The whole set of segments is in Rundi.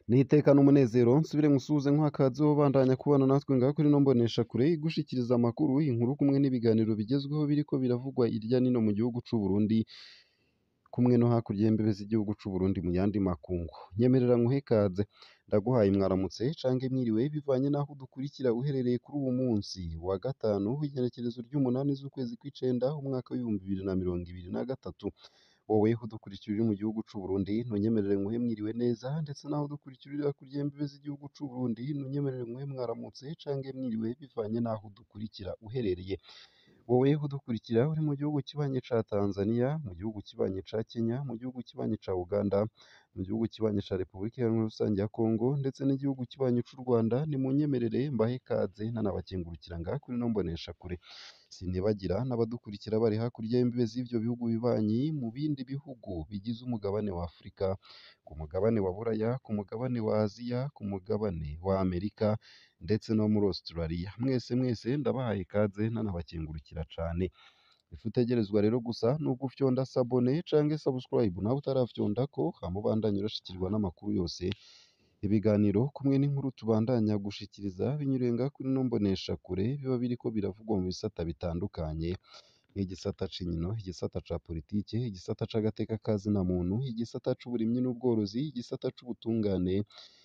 Nitekana umunezero nsubire nkusuhuze nkwakaze wobandanya kubana natwe ngaho kuri ino mboneshakure igushikiriza amakuru, inkuru kumwe n'ibiganiro bigezweho biriko biravugwa irya nino mu gihugu c'Uburundi, kumwe no hakurya y'imbibe z'igihugu c'Uburundi mu yandi makungu. Nyemerera nkuhe ikaze, ndaguhaye mwaramutse canke mwiriwe bivanye n'aho udukurikira uherereye kuri uwu munsi wa gatanu w'igenekerezo ry'umunani z'ukwezi kw'icenda umwaka w'ibihumbi bibiri na mirongo ibiri na gatatu. Wowe udukurikira uri mu gihugu c'Uburundi ntunyemerere nkuhe mwiriwe neza, ndetse naho udukurikira uri hakurya y'imbibe z'igihugu c'Uburundi ntunyemerere nkuhe mwaramutse canke mwiriwe bivanye n'aho udukurikira uherereye. Wowe udukurikira uri mu gihugu kibanyi ca Tanzania, mu gihugu kibanyi ca Kenya, mu gihugu kibanyi ca Uganda, mu gihugu kibanyi ca Repubulika Iharanira Rusangi ya Kongo, ndetse n'igihugu kibanyi c'u Rwanda, nimunyemerere mbahe ikaze nanabakengurukira ngaha kuri ino mboneshakure. Sinibagira n'abadukurikira bari hakurya y'imbibe z'ivyo bihugu bibanyi mu bindi bihugu bigize umugabane wa Afurika, ku mugabane wa Buraya, ku mugabane wa Aziya, ku mugabane wa Amerika, ndetse no muri Australia. Mwese mwese ndabahaye ikaze nanabakengurukira cane. Ico utegerezwa rero gusa ni ugufyonda sabone canke subscribe nawe utarafyondako, hama ubandanye urashikirwa n'amakuru yose, ibiganiro kumwe n'inkuru tubandanya gushikiriza binyuriye ngaha kuri ino mboneshakure, biba biriko biravugwa mu bisata bitandukanye, nk'igisata c'inkino, igisata ca politike, igisata c'agateka ka zina muntu, igisata c'uburimyi n'ubworozi, igisata c'ubutungane,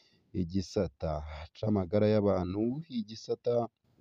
igisata c'amagara y'abantu, igisata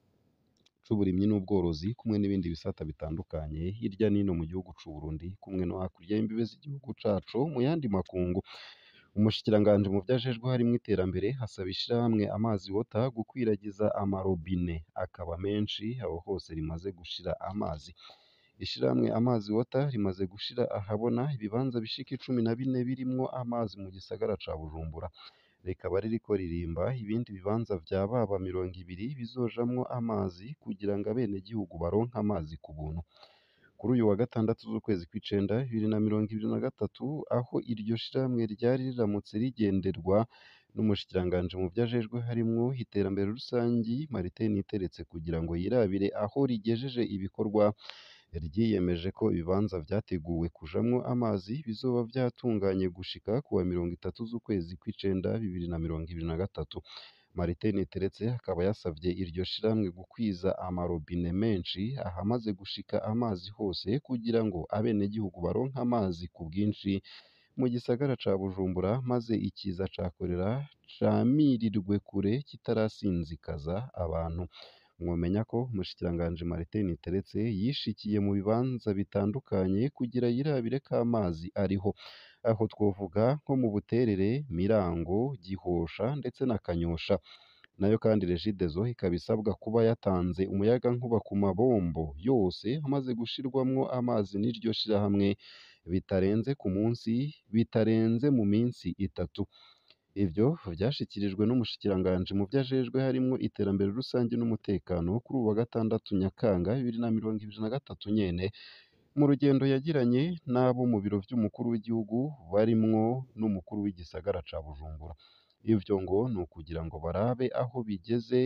c'uburimyi n'ubworozi, kumwe n'ibindi bisata bitandukanye hirya n'ino mu gihugu c'Uburundi, kumwe no hakurya y'imbibe z'igihugu cacu mu yandi makungu. Umushikiranganji mu vyo ajejwe harimwo iterambere, asaba ishirahamwe Amazi Water gukwiragiza amarobine akaba menshi aho hose rimaze gushira amazi. Ishirahamwe Amazi Water rimaze gushira ahabona ibibanza bishika icumi na bine birimwo amazi mu gisagara ca Bujumbura. Rikaba ririko ririmba ibindi bibanza vya baba mirongo ibiri bizojamwo amazi kugira ngo abenegihugu baronke amazi ku buntu. Kuri uyu wa gatandatu z'ukwezi kw'icenda bibiri na mirongo ibiri na gatatu, aho iryo shirahamwe ryari riramutse rigenderwa n'umushikiranganji mu vyo ajejwe harimwo iterambere rusangi Martin Niteretse kugira ngo yirabire aho rigejeje ibikorwa, ryiyemeje ko ibibanza vyateguwe kujamwo amazi bizoba vyatunganye gushika ku wa mirongo itatu z'ukwezi kw'icenda bibiri na mirongo ibiri na gatatu. Martin Niteretse akaba yasavye iryo shirahamwe gukwiza amarobine menshi ahamaze gushika amazi hose kugira ngo abenegihugu baronke amazi ku bwinshi mu gisagara ca Bujumbura, maze ikiza ca korera camirirwe kure kitarasinzikaza abantu. Mwomenya ko umushikiranganji Martin Niteretse yishikiye mu bibanza bitandukanye kugira yirabire ko amazi ariho. Aho twovuga nko mu Buterere, Mirango, Gihosha ndetse na Kanyosha. Nayo kandi Regideso ikaba isabwa kuba yatanze umuyagankuba ku mabombo yose amaze gushirwamwo amazi n'iryo shirahamwe, bitarenze ku munsi, bitarenze mu minsi itatu. Ivyo vyashikirijwe n'umushikiranganji mu vyo ajejwe harimwo iterambere rusangi n'umutekano kuri uwu wa gatandatu Nyakanga bibiri na mirongo ibiri na gatatu nyene, mu rugendo yagiranye n'abo mu biro vy'umukuru w'igihugu barimwo n'umukuru w'igisagara ca Bujumbura. Ivyo ngo ni ukugira ngo barabe aho bigeze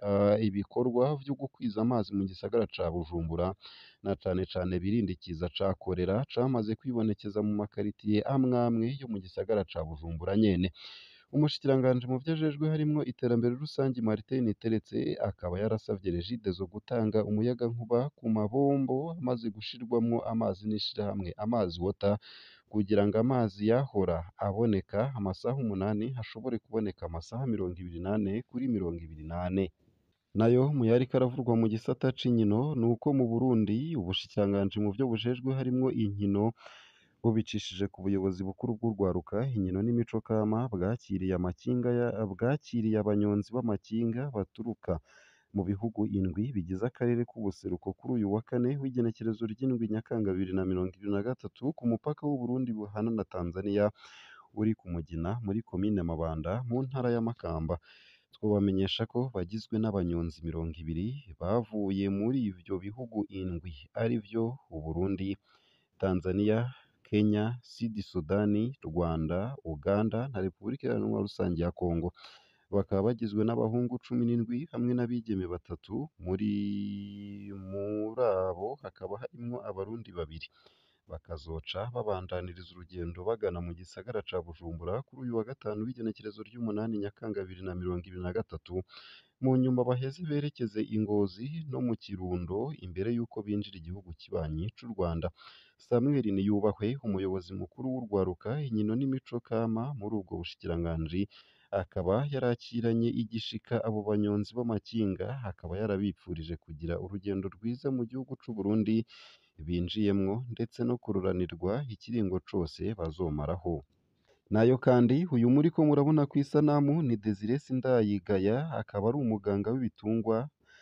ibikorwa vyo gukwiza amazi mu gisagara ca Bujumbura, na cane cane birinde ikiza ca korera camaze kwibonekeza mu makaritiye amwe amwe yo mu gisagara ca Bujumbura nyene. Umushikiranganji mu vyo ajejwe harimwo iterambere rusangi Martin Niteretse akaba yarasavye Regideso gutanga umuyagankuba ku mabombo amaze gushirwamwo amazi n'ishirahamwe Amazi Water, kugira ngo amazi yahora aboneka amasaha umunani hashobore kuboneka amasaha mirongo ibiri n'ane kuri mirongo ibiri n'ane. Nayo mu yariko aravugwa mu gisata c'inkino ni uko mu Burundi ubushikiranganji mu vyo bujejwe harimwo inkino, bubicishije ku buyobozi bukuru bw'urwaruka, inkino n'imico kama, bwakiriye amakinga bwakiriye abanyonzi b'amakinga baturuka mu bihugu indwi bigize akarere k'ubuseruko kuri uyu wa kane w'igenekerezo ry'indwi Nyakanga bibiri na mirongo ibiri na gatatu, ku mupaka w'Uburundi buhana na Tanzania uri ku Mugina muri komine Mabanda mu ntara ya Makamba. Twobamenyesha ko bagizwe n'abanyonzi mirongo ibiri bavuye muri ivyo bihugu indwi arivyo Uburundi, Tanzania, Kenya, Sud Sudani, Rwanda, Uganda na Repubulika Iharanira Rusangi ya Kongo. Bakaba bagizwe n'abahungu cumi n'indwi hamwe n'abigeme batatu, muri muri abo hakaba harimwo abarundi babiri. bakazoca babandaniriza urugendo bagana mu gisagara ca Bujumbura kuri uyu wa gatanu w'igenekerezo ry'umunani Nyakanga bibiri na mirongo ibiri na gatatu mu nyuma baheze berekeze i Ngozi no mu Kirundo imbere y'uko binjira igihugu kibanyi c'u Rwanda Samuel Niyubahwe umuyobozi mukuru w'urwaruka inkino n'imico kama muri ubwo bushikiranganji akaba yarakiranye igishika abo banyonzi b'amakinga akaba yarabipfurije kugira urugendo rwiza mu gihugu c'u Burundi binjiyemwo ndetse no kururanirwa ikiringo cose bazomaraho nayo kandi uyu muriko murabona kw'isanamu ni Desire Sindayigaya akaba ari umuganga w'ibitungwa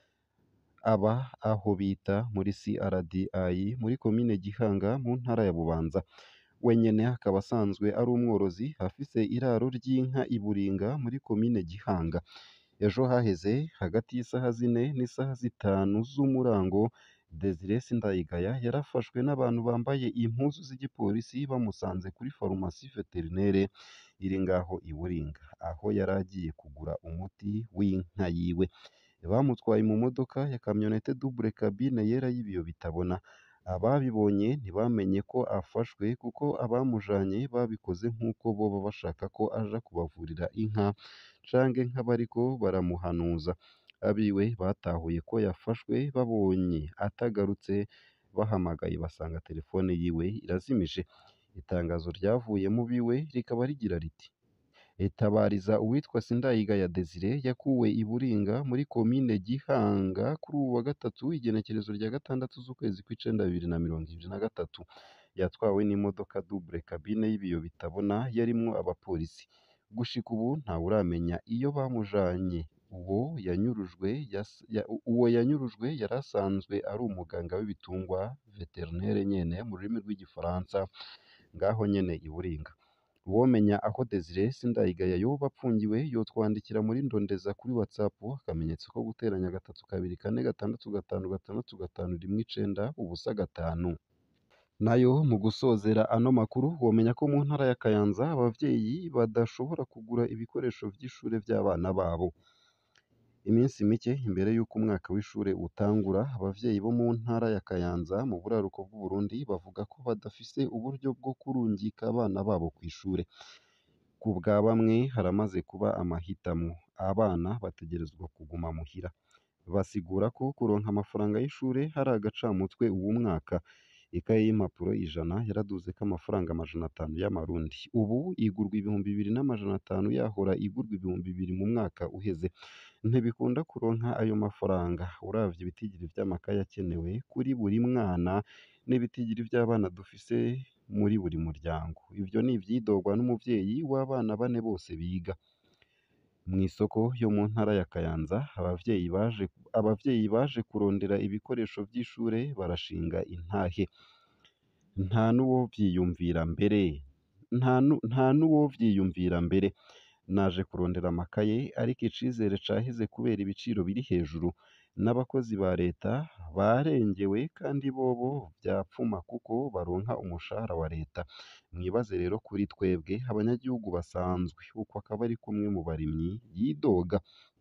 aba aho bita muri CRDI muri komine Gihanga mu ntara ya Bubanza we nyene akaba asanzwe ari umworozi afise iraro ry'inka i Buringa muri komine Gihanga ejo haheze hagati y'isaha zine n'isaha zitanu z'umurango Desire Sindayigaya yarafashwe n'abantu bambaye impuzu z'igipolisi bamusanze kuri farumasi veterinere iri ngaho i Buringa aho yari agiye kugura umuti w'inka yiwe bamutwaye mu modoka ya kamyonete double cabine yera y'ibiyo bitabona ababibonye ntibamenye ko afashwe kuko abamujanye babikoze nk'uko boba bashaka ko aja kubavurira inka canke nk'abariko baramuhanuza abiwe batahuye ko yafashwe babonye atagarutse bahamagaye basanga telefone yiwe irazimije itangazo ryavuye mu biwe rikaba rigira riti itabariza uwitwa Sindayigaya Desire yakuwe i Buringa muri komine Gihanga kuri uwu wa gatatu igenekerezo rya gatandatu z'ukwezi kw'icenda bibiri na mirongo ibiri na gatatu yatwawe n'imodoka double cabine y'ibiyo bitabona yarimwo abapolisi gushika ubu ntawuramenya iyo bamujanye uwo yanyurujwe yas- ya- uwo yanyurujwe yari asanzwe ari umuganga w'ibitungwa veterinere nyene mu rurimi rw'igifaransa ngaho nyene i Buringa uwomenya aho Desire Sindayigaya yoba apfungiwe yotwandikira muri ndondeza kuri WhatsApp akamenyetso ko guteranya gatatu kabiri kane gatandatu gatanu gatandatu gatanu rimwe icenda ubusa gatanu nayo mu gusozera ano makuru womenya ko mu ntara ya Kayanza abavyeyi badashobora kugura ibikoresho vy'ishure vy'abana babo iminsi mike imbere y'uko umwaka w'ishure utangura abavyeyi bo mu ntara ya Kayanza mu buraruko bw'u Burundi bavuga ko badafise uburyo bwo kurungika abana babo kw'ishure ku bwa bamwe haramaze kuba amahitamwo abana bategerezwa kuguma muhira basigura ko kuronka amafaranga y'ishure hari agacamutwe uwu mwaka ikaye y'impapuro ijana yaraduzeko amafaranga amajana atanu y'amarundi ubu igurwa ibihumbi bibiri n'amajana atanu yahora igurwa ibihumbi bibiri mu mwaka uheze ntibikunda kuronka ayo mafaranga uravye ibitigiri vy'amakaye akenewe kuri buri mwana n'ibitigiri vy'abana dufise muri buri muryango ivyo ni ivyidogwa n'umuvyeyi w'abana bane bose biga mw'isoko yo mu ntara ya Kayanza abavyeyi baje abavyeyi baje kurondera ibikoresho vy'ishure barashinga intahe nta n'uwovyiyumvira mbere nta nu- nta n'uwovyiyumvira mbere naje kurondera amakaye ariko icizere caheze kubera ibiciro biri hejuru n'abakozi ba leta barengewe kandi bobo vyapfuma kuko baronka umushahara wa leta mwibaze rero kuri twebwe abanyagihugu basanzwe uko akaba ari kumwe mu barimyi yidoga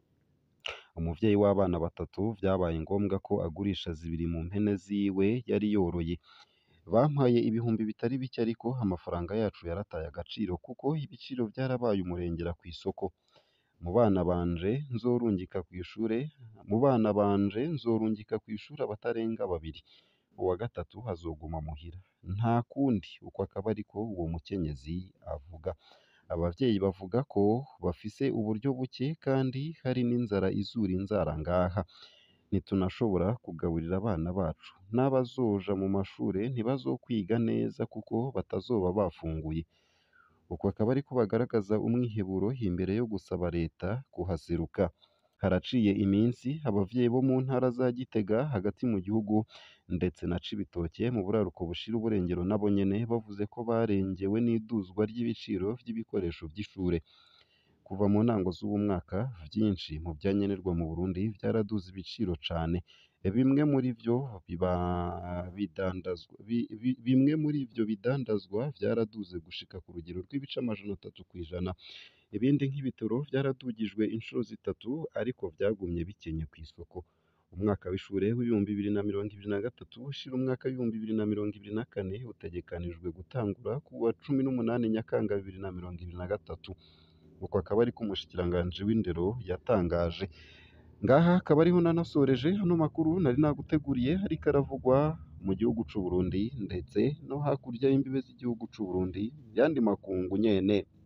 umuvyeyi w'abana batatu vyabaye ngombwa ko agurisha zibiri mu mpene ziwe yari yoroye bampaye ibihumbi bitari bike ariko amafaranga yacu yarataye agaciro kuko ibiciro vyarabaye umurengera kw'isoko mu bana banje nzorungika kw'ishure mu bana banje nzorungika kw'ishure abatarenga babiri uwa gatatu azoguma muhira nta kundi uko akaba ariko uwo mukenyezi avuga abavyeyi bavuga ko bafise uburyo buke kandi hari n'inzara izura inzara ngaha ntitunashobora kugaburira abana bacu n'abazoja mu mashure ntibazokwiga neza kuko batazoba bafunguye uko akaba ariko bagaragaza umwiheburo imbere yo gusaba leta kuhaseruka haraciye iminsi abavyeyi bo mu ntara za Gitega hagati mu gihugu ndetse na Cibitoke mu buraruko bushira uburengero nabo nyene bavuze ko barengewe n'iduzwa ry'ibiciro vy'ibikoresho vy'ishure kuva mu ntango z'uwu mwaka vyinshi mu vyankenerwa mu Burundi vyaraduze ibiciro cane bimwe muri vyo biba bidandazwa bi- bi- bimwe muri ivyo bidandazwa vyaraduze gushika ku rugero rw'ibice amajana atatu kw'ijana ibindi nk'ibitoro vyaradugijwe incuro zitatu ariko vyagumye bikenye kw'isoko umwaka w'ishure w'ibihumbi bibiri na mirongo ibiri na gatatu ushira umwaka w'ibihumbi bibiri na mirongo ibiri na kane utegekanijwe gutangura ku wa cumi n'umunani Nyakanga bibiri na mirongo ibiri na gatatu uko akaba ariko umushikiranganji w'indero yatangaje ngaha akaba ariho nanasoreje ano makuru nari naguteguriye ariko aravugwa mu gihugu c'u Burundi ndetse no hakurya y'imbibe z'igihugu c'u Burundi yandi makungu nyene